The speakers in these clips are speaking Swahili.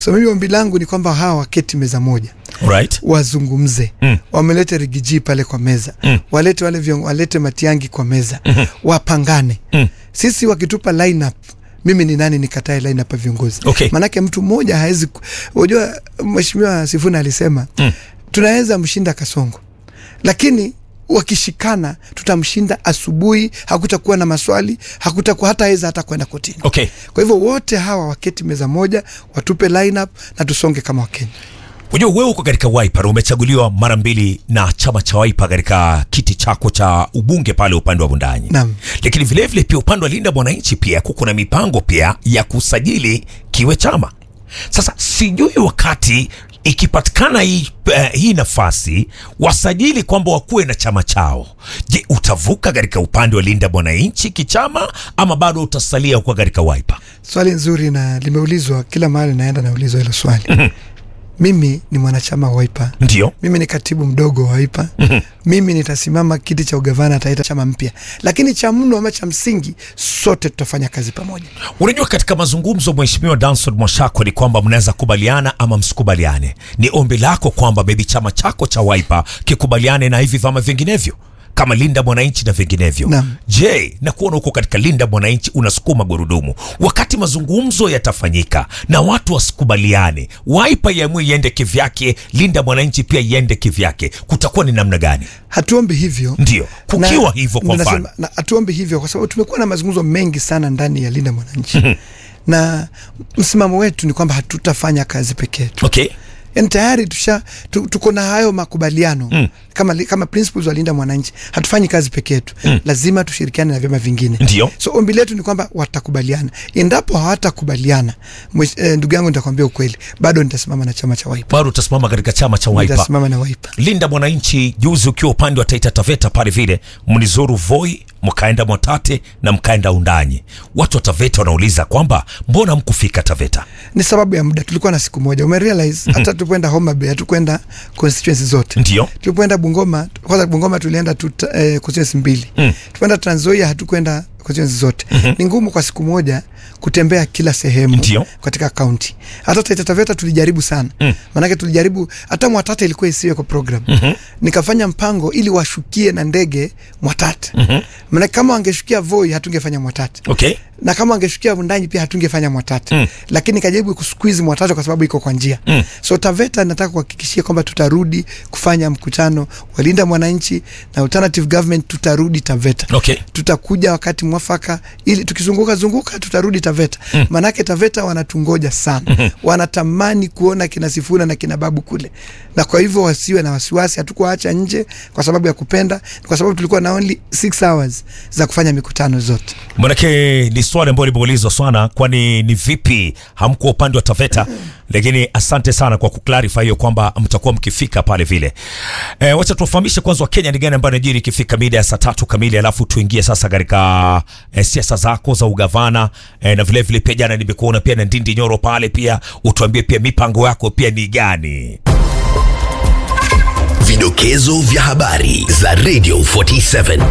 So mimi ombi langu ni kwamba hawa waketi meza moja Alright. wazungumze Mm. wamelete rigiji pale kwa meza Mm. walete wale vion, walete Matiangi kwa meza Mhm. wapangane Mm. sisi wakitupa lineup mimi ni nani nikatae lineup ya viongozi Okay. manake mtu mmoja hawezi ku- unajua mheshimiwa Sifuna alisema Mm. tunaweza mshinda Kasongo lakini wakishikana tutamshinda asubuhi hakutakuwa na maswali hakutakuwa hata aweza hata kwenda kotini Okay. kwa hivyo wote hawa waketi meza moja watupe lineup na tusonge kama Wakenya Unajua wewe uko katika Wiper, umechaguliwa mara mbili na chama cha Wiper katika kiti chako cha ubunge pale upande wa Bundanyi. Naam. Lakini vile vile pia upande wa Linda Mwananchi pia kuko na mipango pia ya kusajili kiwe chama. Sasa sijui wakati ikipatikana hii, uh, hii nafasi wasajili kwamba wakuwe na chama chao, je, utavuka katika upande wa Linda Mwananchi kichama ama bado utasalia kuwa katika Wiper? Swali nzuri na limeulizwa kila mahali, naenda naulizwa hilo swali. Mimi ni mwanachama wa Wiper, Ndio. mimi ni katibu mdogo wa Wiper. Mimi nitasimama kiti cha ugavana, ataita chama mpya, lakini cha mno ama cha msingi, sote tutafanya kazi pamoja. Unajua, katika mazungumzo Mheshimiwa Danson Mwashako ni kwamba mnaweza kubaliana ama msikubaliane. Ni ombi lako kwamba maybe chama chako cha Wiper kikubaliane na hivi vyama vinginevyo kama Linda Mwananchi na vinginevyo. Naam. Je, na kuona huko katika Linda Mwananchi unasukuma gurudumu, wakati mazungumzo yatafanyika na watu wasikubaliane, Wiper iamue iende kivyake, Linda Mwananchi pia iende kivyake, kutakuwa ni namna gani? Hatuombi hivyo Ndio kukiwa Na- hivyo, kwa nasema- mfano na hatuombi hivyo kwa sababu tumekuwa na mazungumzo mengi sana ndani ya Linda Mwananchi na msimamo wetu ni kwamba hatutafanya kazi peke yetu. okay. yani tayari tusha tu, tuko na hayo makubaliano Mm. kama, li- kama principles walinda mwananchi hatufanyi kazi peke yetu Mm. lazima tushirikiane na vyama vingine Ndio. so ombi letu ni kwamba watakubaliana endapo hawatakubaliana mwesh- eh, ndugu yangu nitakwambia ukweli bado nitasimama na chama cha Wiper bado utasimama katika chama cha Wiper. nitasimama na Wiper Linda Mwananchi, juzi ukiwa upande wa Taita Taveta pale vile mlizuru Voi, mkaenda Mwatate na mkaenda Undanyi. Watu wa Taveta wanauliza kwamba mbona mkufika Taveta? ni sababu ya muda tulikuwa na siku moja umerealize hata tulipoenda Homa Bay hatukwenda constituency zote Ndio. tulipoenda Bungoma kwanza Bungoma tulienda tu eh, constituency mbili Mm. tulipoenda Trans Nzoia hatukwenda constituency zote ni ngumu kwa siku moja kutembea kila sehemu Ndio. katika kaunti hata Taita Taveta tulijaribu sana Mm. maanake tulijaribu hata Mwatate ilikuwa isiwe kwa program nikafanya mpango ili washukie na ndege Mwatate maanake kama wangeshukia Voi hatungefanya Mwatate Okay. na kama wangeshukia Vundanyi pia hatungefanya Mwatate Mm. lakini nikajaribu kusqueeze Mwatate kwa sababu iko kwa njia Mm. so Taveta nataka kuhakikishia kwamba tutarudi kufanya mkutano walinda mwananchi na alternative government, tutarudi Taveta Okay. tutakuja wakati mwafaka, ili tukizunguka zunguka tutarudi Taveta Mm. manake Taveta wanatungoja sana wanatamani kuona kina Sifuna na kina Babu kule, na kwa hivyo wasiwe na wasiwasi. Hatukuwaacha nje kwa sababu ya kupenda, ni kwa sababu tulikuwa na only 6 hours za kufanya mikutano zote. Manake ni swali ambalo limeulizwa sana, kwani ni vipi hamkuwa upande wa Taveta? Lakini asante sana kwa kuclarify hiyo kwamba mtakuwa mkifika pale vile. E, wacha tuwafahamishe kwanza Wakenya ni gani ambayo najiri ikifika mida ya saa tatu kamili, alafu tuingie sasa katika e, siasa zako za ugavana e, na vile vile pia jana nimekuona pia na Ndindi Nyoro pale pia, utuambie pia mipango yako pia ni gani? Vidokezo vya habari za Radio 47.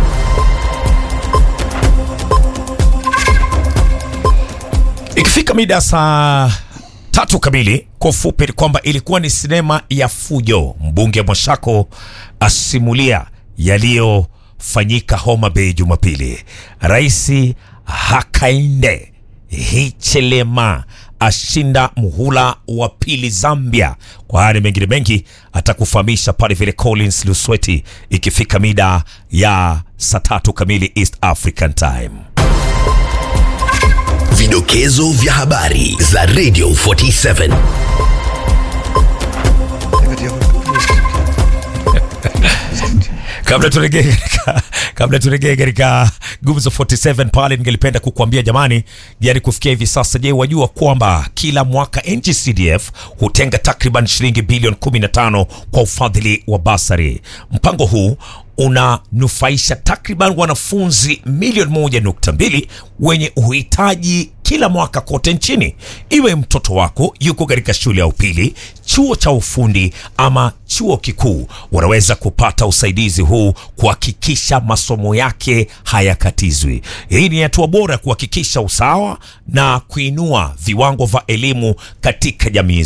Ikifika mida ya saa tatu kamili, kwa ufupi ni kwamba ilikuwa ni sinema ya fujo. Mbunge Mwashako asimulia yaliyofanyika Homa Bay Jumapili. Raisi Hakainde Hichilema ashinda muhula wa pili Zambia. Kwa haya na mengine mengi atakufahamisha pale vile Collins Lusweti ikifika mida ya saa tatu kamili East African Time. Vidokezo vya habari za Radio 47. Kabla turegee katika kabla turegee katika Gumzo 47 pale, ningelipenda kukuambia jamani, yani kufikia hivi sasa, je, wajua kwamba kila mwaka NGCDF hutenga takriban shilingi bilioni 15 kwa ufadhili wa basari. Mpango huu unanufaisha takriban wanafunzi milioni moja nukta mbili wenye uhitaji kila mwaka kote nchini. Iwe mtoto wako yuko katika shule ya upili, chuo cha ufundi ama chuo kikuu, wanaweza kupata usaidizi huu kuhakikisha masomo yake hayakatizwi. Hii ni hatua bora ya kuhakikisha usawa na kuinua viwango vya elimu katika jamii